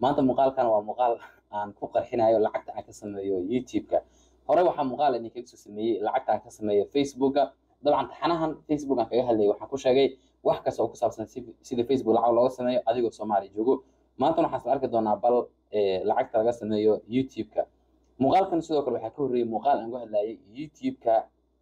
maanta muuqaalkan waa muuqaal aan ku qarxinayo lacagta aan ka sameeyo youtube-ka hore waxaa muuqaal idinkaga soo sameeyey lacagta aan ka sameeyo facebooka dabcan taxanahan facebook aan kaga hadlayay waxaan ku sheegay wax kasta oo ku saabsan sida facebook lacag looga sameeyo adigoo soomaaliya joogo maantana waxaan isla arki doonaa bal lacagta laga sameeyo youtube-ka muuqaalkan sidoo kale waxaa ka horreeyey muuqaal aan ku hadlayay youtube-ka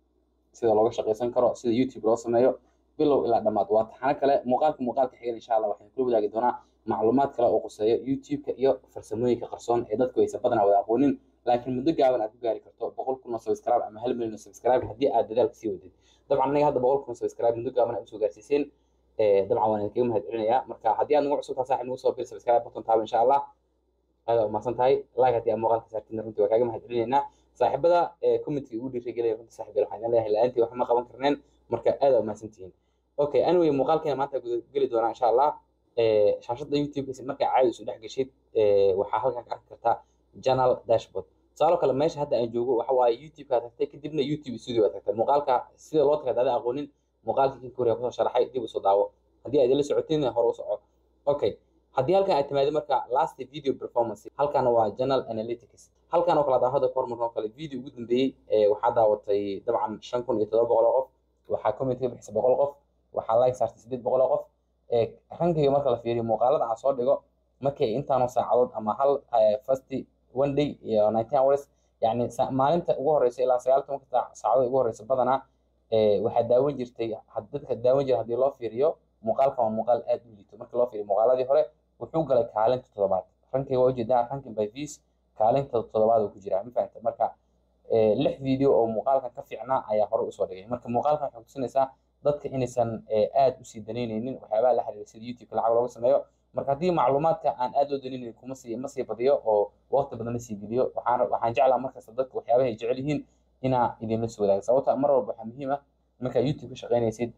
sida looga shaqaysan karo sida youtube loo sameeyo bilow ilaa dhammaad waa taxano kale muuqaalka muuqaalka xigan insha allah waxaan kula wadaagi doonaa macluumaad kale oo quseeyo youtube-ka iyo farsamooyinka qarsoon ee dadku aysan badanaa wada aqoonin laakiin muddo gaaban aad ku gaari karto boqol kun oo subscribe ama hal milyan oo subscribe haddii aad dadaalka sii wadid dabcan anaga hadda boqol kun oo subscribe muddo gaaban aad usoo gaarsiiseen dabcan waan idinkaga mahad celinayaa marka haddii aad nagu cusubtaa saaxib nagu soo bir subscribe button taaba insha allah aada umahadsan tahay like haddii aad muuqaalka saartin runtii waa kaaga mahad celinaynaa saaxiibada commentka igu dhiirigelaya runtii saaxiibyal waxaan idin leeyahay la-aantii wax ma qaban karneen marka aada umahadsan tihiin okay anyway muuqaalkeena maanta guda geli doonaa insha allah shaashada youtube-kiisa markaa caadi isu dhex geshid waxaa halkaa ka arki kartaa channel dashboard tusaalo kale meesha hadda aan joogo waxa waaye youtube-ka tagtay kadibna youtube studio aad tagtay muuqaalka sida loo tagay dada aqoonin muuqaalka kinka hore kusoo sharaxay dib usoo daawo haddii aad ila socotin hore u soco okay haddii halkan aad timaado marka last video performance halkana waa channel analytics halkan oo kale adaa hadda kahor marka oo kale video ugu dambeeyey waxaa daawatay dabcan shan kun iyo todoba boqol oo qof waxaa comment ka bixisay boqol qof waxaa like saartay sideed boqol oo qof rankayga marka la fiiriyo muuqaalada aan soo dhigo markay intaanoo saacadood ama hal first one day iyo nineteen hours yani maalinta ugu horeysa ilaa sagaal tobanka saacadood ugu horeysa badanaa waxaa daawan jirtay dadka daawan jira haddii loo fiiriyo muuqaalkan waa muuqaal aad u liito marka loo fiiriyo muuqaaladii hore wuxuu galay kaalinta toddobaad rankayga waa ujeedaa ranking by views kaalinta toddobaad uu ku jiraa ma fahanta marka lix video oo muuqaalkan ka fiicnaa ayaa hore usoo dhigay marka muuqaalkan waxay kutusinaysaa dadka inaysan aad usii danaynaynin waxyaabaha la xiriira sida youtube-ka lacag looga sameeyo marka haddii macluumaadka aan aad loo danaynayn kuma sii ma sii badiyo oo waqti badan la sii geliyo waxaan waxaan jeclaa markasta dadka waxyaabaha ay jecel yihiin inaa idinla soo wadaago sababta mar walba waxaa muhiim ah markaa youtube ka shaqaynaysid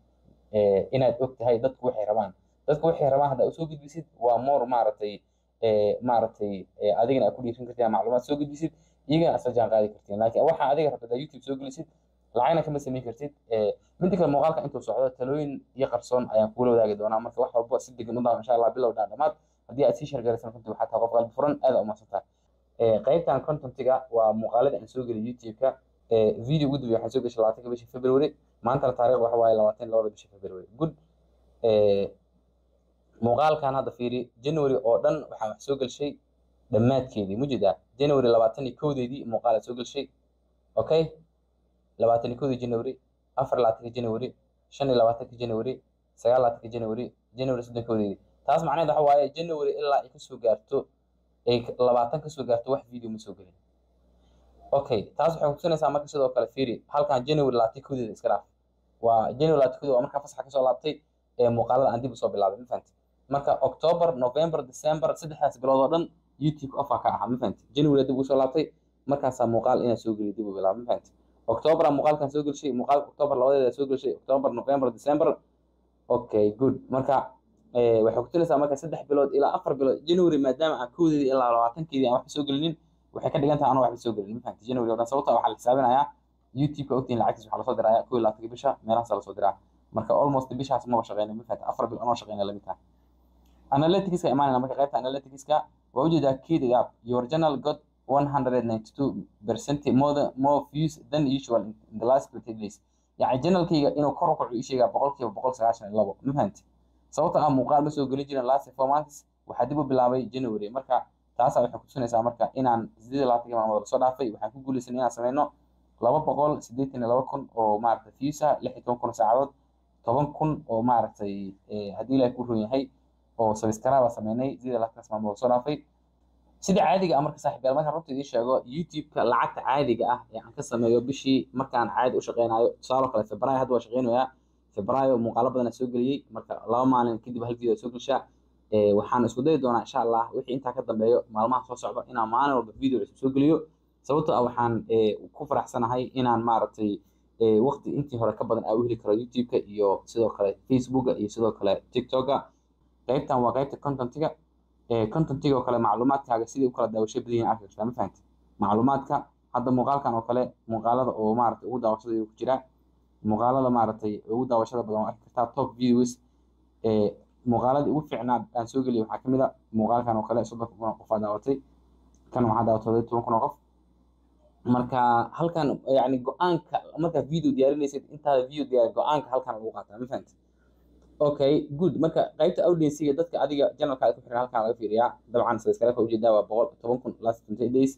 inaad og tahay dadku waxay rabaan dadku waxay rabaan haddaa usoo gudbisid waa more maaragtay maaragtay adigana aad ku dhiirin kartiin macluumaad soo gudbisid iyagana asla jaan qaadi kartiin laakiin waxaa adiga rabta haddaa youtube soo gelisid lacagna kama samayn kartid midda kale muuqaalka intuu socdo talooyin iyo qarsoon ayaan kugula wadaagi doonaa marka wax walba si degan u daawa insha allah bilow dhaan dhammaad haddii aad sii shargaraysan runtii waxaa tahay qof qalbi furan aada umaadsantahay qaybtan contentiga waa muuqaalada aan soo geliy youtube-ka video ugu dambeya waxaan soo geshay labaatanka bisha february maantana taariikh waxa waaye labaatan labada bisha february good muuqaalkan hadda fiiri january oo dhan waxaan wax soo gelshay dhammaadkeedii mujeedaa january labaatan iyo kowdeedii muuqaal aad soo gelshay okay labaatan iyo kowdii january afar labaatanka january shan iyo labaatanka january sagaal labaatanka january january soddon kowdeedii taas macnaheed waxa waaye january ilaa ay kasoo gaarto ay labaatan kasoo gaarto wax video ma soo gelin okay taas waxay kutusinaysaa marka sidoo kale fiiri halkan january labaatan kowdeeda iska dhaaf waa january labaatan kowdeeda waa markaa fasaxa kasoo laabtay ee muuqaalada aan dib usoo bilaabay ma fahanti marka october november december saddexdaas bilood oo dhan youtube offer ka ahaa ma fahanti january dib usoo laabtay markaasaa muuqaal inaa soo geliyo dib u bilaaba ma fahanti october muuqaalkan soo gelshay muuqaalka october labadeeda soo gelshay october november december okay good marka waxay kutusinaysaa marka saddex bilood ilaa afar bilood january maadaama aan kowdeedii ilaa labaatankeedii aan waxba soo gelinin waxay ka dhigan tahay anoo waxba soo gelin ma fahanti january oo dhan sababta waxaa la xisaabinayaa youtube-ka ogtiin lacagtiis waxaa lasoo diraya kow iyo labaatanka bisha meelahaasa lasoo diraa marka almost bishaas maba shaqeyna ma fahanti afar bil anoo shaqeyna lamid tahay analyticska imaanayna marka qaybta analyticska waa ujeedaa kid it up your channel got 192 percent more, than, more views than usual in the last 20 days yani janalkayga inuu kor u kaco ii sheegaa boqolkiiba boqol sagaashan iyo labo ma fahanti sababta ah muuqaal ma soo gelin jirin last four months waxaa dib u bilaabay january marka taasa waxay kutusinaysaa marka inaan sideed iyo labaatanka maalmood lasoo dhaafay waxaan ku guulaysanay inaan sameyno laba boqol siddeetan iyo laba kun oo maaragtay views ah lix iyo toban kun oo saacadood toban kun oo maaragtay haddii ilaahay ku run yahay oo subscribe sameynay sideed iyo labaatankaas maalmood lasoo dhaafay sida caadiga ah marka saaxiibyaal markaan runta idiin sheego youtube-ka lacagta caadiga ah ee aan ka sameeyo bishii markaan caadi u shaqeynayo tusaalo kale febraayo hadda waa shaqeynayaa febraayo muuqaalo badan aan soo geliyey marka laba maalin kadib hal video soo gelshaa waxaan isku dayi doonaa insha allah wixii intaa ka dambeeyo maalmaha soo socda inaan maalin walba video cusub soo geliyo sababtoo ah waxaan ku faraxsanahay inaan maaragtay waqti intii hore ka badan aa u heli karo youtube-ka iyo sidoo kale facebooka iyo sidoo kale tiktoka qaybtan waa qaybta contentiga contentiga oo kale macluumaadkaaga sidai u kala daawasho badan yihiin arki kartaa ma fahanti macluumaadka hadda muuqaalkan oo kale muuqaalada oo maaragtay ugu daawashada ku jira muuqaalada maaragtay ugu daawashada badan waa arki kartaa top views muuqaaladii ugu fiicnaa aan soo geliyay waxaa kamid a muuqaalkan oo kale soddon kun oo qof aa daawatay kan waxaa daawatay toban kun oo qof marka halkan yani go-aanka markaad video diyaarinaysid intaada video diyaar go-aanka halkan lagu qaataa ma fahamtid okay good marka qaybta audienciga dadka adiga janalkaada ku xiran halkan laga fiiriyaa dabcan subscribe ujeedaa waa boqol toban kun last twenty days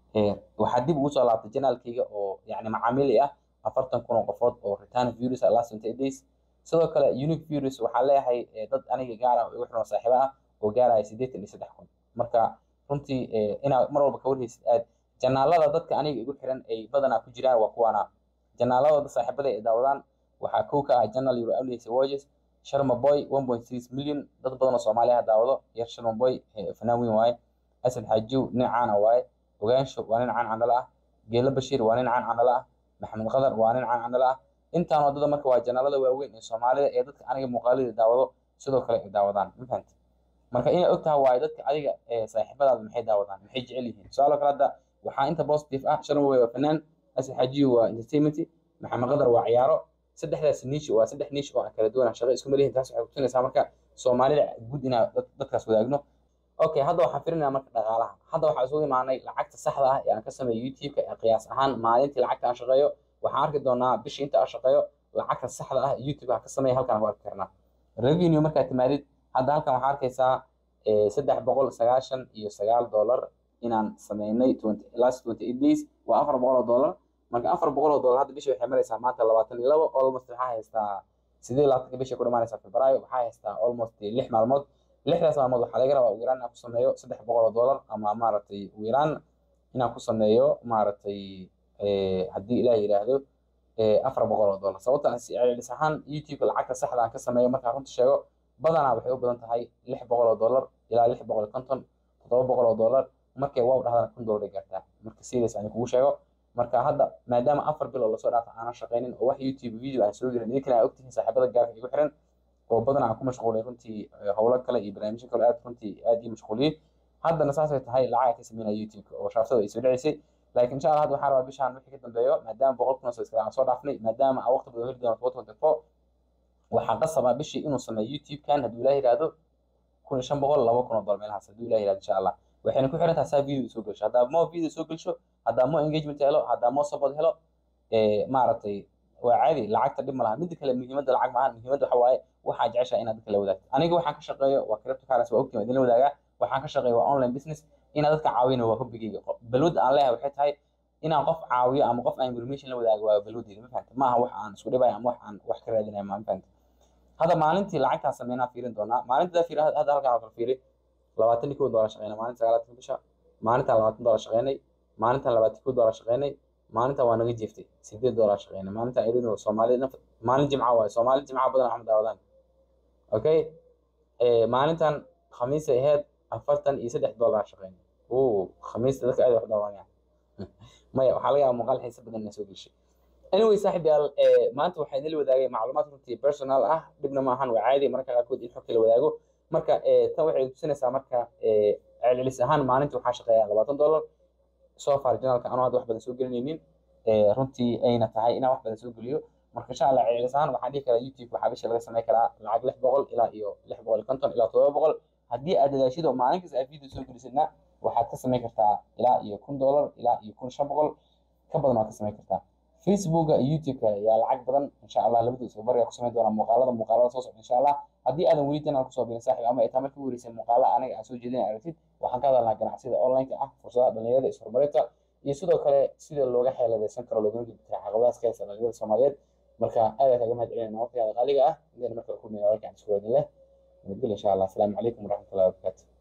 waxaa dib ugu soo laabtay janaalkayga oo yani macaamili ah afartan kun oo qofood oo return views last twenty days sidoo kale unique views waxaa leeyahay dad aniga gaara igu xiran saaxiibo ah oo gaaraya siddeetan iyo saddex kun marka runtii inaad mar walba ka warhaysid aad janaalada dadka aniga igu xiran ay badanaa ku jiraan waa kuwaana janaalada saaxiibada ay daawadaan waxaa kow ka ah janal euro audience watches sharma boy one point six million dad badan oo soomaaliya daawado yar sharma boy fanaan weyn waaye asad xaajiw nin caana waaye ogaansho waa nin caan candhala ah geelo bashiir waa nin caan candhala ah maxamed qadar waa nin caan candhala ah intaan wadada marka waa janaalada waaweyn ee soomaalida ee dadka aniga muuqaalada daawado sidoo kale ay daawadaan ma fahamtid marka inay ogtahay waaye dadka adiga saaxiibadaada maxay daawadaan maxay jecel yihiin su-aalo kale hadda waxaa inta positive ah sharma boy waa fanaan asad xaajiw waa entertainment maxamed qadar waa ciyaaro saddexdaas niish waa saddex niish oo aan kala duwana shaqo isku malihin taas waxay kutusinaysaa marka soomaalida guud inaa dadkaas wadaagno okay hadda waxaan firinaya marka dhaqaalaha hadda waxaa isugu imaanay lacagta saxda ah ee aan ka sameeyo youtube-ka ee qiyaas ahaan maalintii lacagta aan shaqeeyo waxaan arki doonaa bishii inta aan shaqeeyo lacagta saxda ah youtube aan ka sameeyo halkan ku arki karnaa revenue markaad timaadid hadda halkan waxaa arkaysaa saddex boqol sagaashan iyo sagaal dollar inaan sameynay last twenty eight days waa afar boqol oo dollar marka afar boqol oo dollar hadda bishii waxay maraysaa maanta labaatan iyo labo almost waxaa haystaa sideed labaatanka bishii ku dhamaanaysaa febraayo waxaa haystaa almost lix maalmood lixdaas maalmood waxaa laga rabaa ugu yaraan inaan ku sameeyo saddex boqol oo dollar ama maaragtay ugu yaraan inaan ku sameeyo maaragtay haddii ilaah yidhaahdo afar boqol oo dollar sababta celcelis ahaan youtube lacagta saxda aan ka sameeyo markaan runta sheego badanaa waxay u badan tahay lix boqol oo dollar ilaa lix boqol iyo konton toddoba boqol oo dollar markay wow dhahdana kun dollar ay gaartaa marka serious aan kugu sheego marka hadda maadaama afar bil oo lasoo dhaafa aanan shaqaynin oo wax youtube video aan soo gelin idinkana aa ogtihiin saaxiibada gaarka igu xiran oo badan aan ku mashquulay runtii howlo kale iyo barnaamijyo kale aad runtii aad ii mashquuliyey haddana saasay tahay lacag ka sameynaya youtube-ka oo shaaftada ay soo dhaceysay laakiin insha allah hadda waxaan rabaa bishaan wixii ka dambeeyo maadaama boqol kun oo subscribe aan soo dhaafnay maadaama aan waqti badan heli doono four twenty four waxaan qasabaa bishii inuu sameeyo youtube-kan hadduu ilaah yidhaahdo kun iyo shan boqol laba kun oo dollar meelahaas hadduu ilaah yidhahdo insha allah waxayna ku xiran tahay saa video soo gelsho haddaa mo video soo gelsho haddaa mo engagement helo haddaa mo support helo maaragtay waa caadi lacagta dhib ma laha midda kale muhiimadda lacag maahan muhiimadda waxa waaye waxaa jeceshaa inaad dadka la wadaagto aniga waxaan ka shaqeeyo waa cryptocurrency waa ogtiin idinla wadaagaa waxaan ka shaqeeyo waa online business inaad dadka caawina waa hobbigayga balwada aan leeyahay waxay tahay inaan qof caawiyo ama qof aan information la wadaago waa balwadeyda ma fahamta maaha wax aan isku dhibayo ama wax aan wax ka raadinayo ma fahamta hadda maalintii lacagtaan sameynaa fiirin doonaa maalintaa fiiri hadda halkaan oo kale fiiri labaatan iyo kow doolar shaqeynay maalinta sagaalaatan bisha maalintaan labaatan doolar shaqeynay maalintaan labaatan kow doolar shaqeynay maalintaan waa naga jeeftay sideed doolar shaqeynay maalintaan irino soomaali maalin jimca waaye soomaali jimca badan axmed daawadaan okay maalintaan khamiisay ahayd afartan iyo saddex doolar shaqeynay o khamiista dadka aad wax daawanayaan maya waxaa laga yaaba muuqaal xiisa badan inaa soo geshay anyway saaxib yaal maanta waxaa idinla wadaagay macluumaad runtii personal ah dhibna ma ahan waa caadi marka qaarkood in xogta la wadaago marka tan waxay tusinaysaa marka celcelis ahaan maalintii waxaa shaqeeyaa labaatan dollar soo far janalka anuu hadda wax badan soo gelinaynin runtii ayna tahay inaan wax badan soo geliyo marka insha allah celcelis ahaan waxaan dhihi karaa youtube waxaa bisha laga samayn karaa lacag lix boqol ilaa iyo lix boqol iyo konton ilaa todoba boqol haddii aad dadaashid oo maalin kasta aad video soo gelisidna waxaad ka samayn kartaa ilaa iyo kun dollar ilaa iyo kun shan boqol ka badan waad ka samayn kartaa facebooka iyo youtube-ka yaa lacag badan insha allah labadu isku bariga ku samayn doonaa muuqaalada muuqaalada soo socda insha allah haddii aadan weli janal kusoo birin saaxib ama ay taa markii wareysay muuqaala aniga aan soo jeedin aragtid waxaan ka hadalnaa ganacsiyada online-ka ah fursadaha dhalinyarada ishorumarinta iyo sidoo kale sida looga xeeladaysan karo loogana gudbi kara caqabadahaas ka haysta dhalinyarada soomaaliyeed marka aad kaga mahad celinayna waqtigaada qaaliga ah inayna markale kulmaya walaalka aan isku wadin leh nabadgelya insha allah asalaamu calaykum waraxmatullahi wabarakaatu